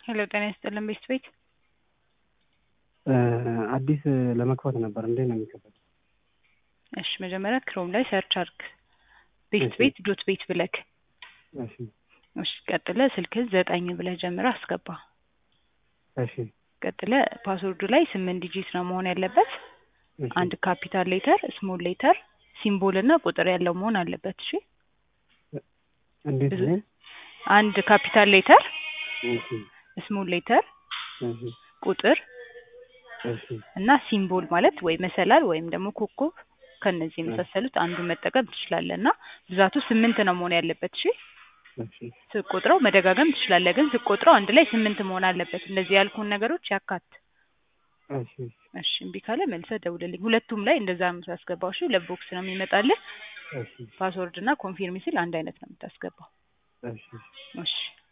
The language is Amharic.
ሄሎ ጤና ይስጥልን ቤስት ቤት አዲስ ለመክፈት ነበር። እንዴት ነው የሚከፈት? እሺ መጀመሪያ ክሮም ላይ ሰርች አርግ ቤስት እሺ። ቤት ዶት ቤት ብለክ እሺ እሺ ቀጥለ ስልክህን ዘጠኝ ብለህ ጀምረህ አስገባ እሺ ቀጥለ ፓስወርዱ ላይ ስምንት ዲጂት ነው መሆን ያለበት እሺ አንድ ካፒታል ሌተር ስሞል ሌተር ሲምቦል እና ቁጥር ያለው መሆን አለበት እሺ እንዴት ብዙ- ነው? አንድ ካፒታል ሌተር እሺ ስሞል ሌተር እሺ ቁጥር እሺ እና ሲምቦል ማለት ወይ መሰላል ወይም ደግሞ ኮከብ ከነዚህ የመሳሰሉት አንዱን መጠቀም ትችላለህ እና ብዛቱ ስምንት ነው መሆን ያለበት እሺ እሺ ስትቆጥረው መደጋገም ትችላለህ ግን ስትቆጥረው አንድ ላይ ስምንት መሆን አለበት እንደዚህ ያልኩን ነገሮች ያካት እሺ እሺ እምቢ ካለ መልሰህ ደውልልኝ ሁለቱም ላይ እንደዛ ነው የምታስገባው እሺ ሁለት ቦክስ ነው የሚመጣልህ እሺ ፓስወርድ እና ኮንፊርም ሲል አንድ አይነት ነው የምታስገባው እሺ እሺ